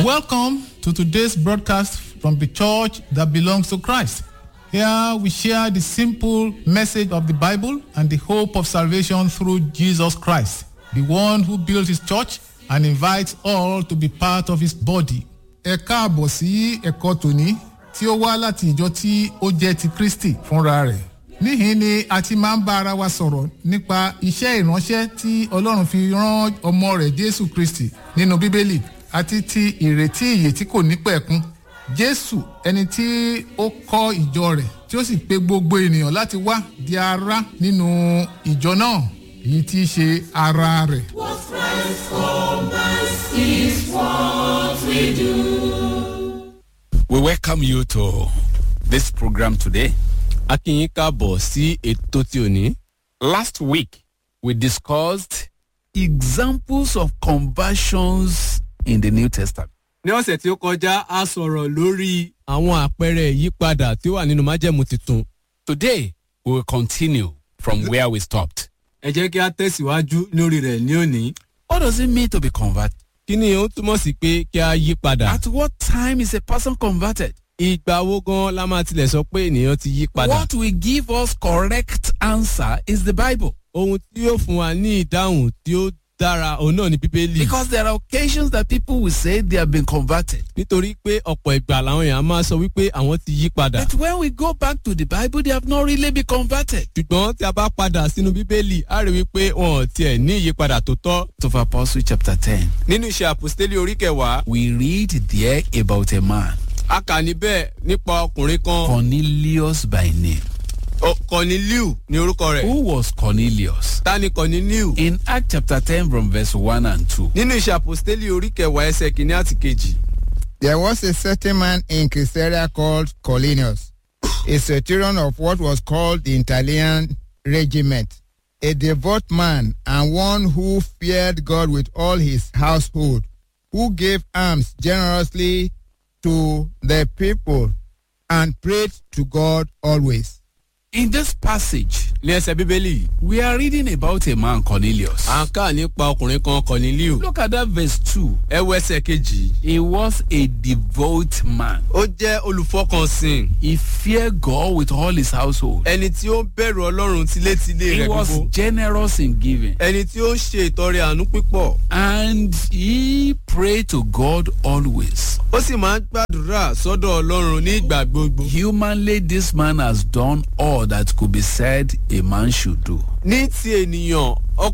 Welcome to today's broadcast from the church that belongs to Christ. Here we share the simple message of the Bible and the hope of salvation through Jesus Christ, the one who built his church and invites all to be part of his body. Ẹ káàbọ̀ sí ẹ̀kọ́ tòní tí ó wá láti ìjọ tí ó jẹ́ ti Kristi fúnra rẹ̀. Níhìn ni a ti máa ń bá ara wa sọ̀rọ̀ nípa iṣẹ́ ìránṣẹ́ tí Ọlọ́run fi rán ọmọ rẹ̀ Jésù Kristi nínú Bíbélì àti ti ìrètí ìyè tí kò ní pẹ̀kun. Jésù ẹni tí ó kọ́ ìjọ rẹ̀ tí ó sì pe gbogbo ènìyàn láti wá di ara nínú ìjọ náà èyí tí í ṣe ara rẹ̀. What Christ commands is what we do. We welcome you to this program today. a kí yín káàbọ̀ sí ètò tí ò ní. Last week, we discussed examples of conversions in the New Testament. ní ọ̀sẹ̀ tí ó kọjá a sọ̀rọ̀ lórí àwọn àpẹẹrẹ ìyípadà tí ó wà nínú májẹ̀mú tuntun. Today, we will continue from where we stopped. ẹ jẹ́ kí a tẹ̀síwájú lórí rẹ̀ ní òní. What does it mean to be converted? kí ni ó túmọ̀ sí pé kí a yí padà. At what time is a person converted? ìgbà wo gan la máa tilẹ̀ sọ pé ènìyàn ti yí padà. What will give us correct answer is the Bible. ohun tí yóò fún wa ní ìdáhùn tí ó dára òun náà ni bíbélì. Because there are occasions that people will say they have been converted. nítorí pé ọ̀pọ̀ ìgbà làwọn èèyàn máa sọ wípé àwọn ti yí padà. But when we go back to the Bible, they have not really been converted. ṣùgbọ́n tí a bá padà sínú bíbélì a rí wípé wọn ò tiẹ̀ ní ìyípadà tó tọ́. Of Apostle chapter 10, nínú iṣẹ́ àpòstélì orí kẹwàá we read there about a man, a kà níbẹ̀ nípa ọkùnrin kan Cornelius by name. Ọ- Corneliu ní orúkọ rẹ̀. Who was Cornelius? ta ni Corneliu. In Act chapter 10 from verse 1 and 2, nínú iṣẹ́ àpòstélì orí kẹwàá ẹsẹ̀ kìíní àti kejì. There was a certain man in Caesarea called Colinius, a centurion of what was called the Italian regiment, a devout man and one who feared God with all his household, who gave alms generously to the people and prayed to God always. in this passage, ní ẹsẹ̀ bíbélì yìí, we are reading about a man, Cornelius. à ń kà nípa ọkùnrin kan Corneliu. Look at that verse 2. ẹ wo ẹsẹ̀ kejì. He was a devout man. ó jẹ́ olùfọkànsìn He feared God with all his household. ẹni tí ó ń bẹ̀rù ọlọ́run tilétilé He rẹ̀ was gbogbo. generous in giving. ẹni tí ó ń ṣe ìtọrẹ àánú pípọ̀. And he prayed to God always. ó sì máa ń gbàdúrà sọ́dọ̀ ọlọ́run ní ìgbà gbogbo. Humanly, this man has done all that could be said a man should do. ní ti ènìyàn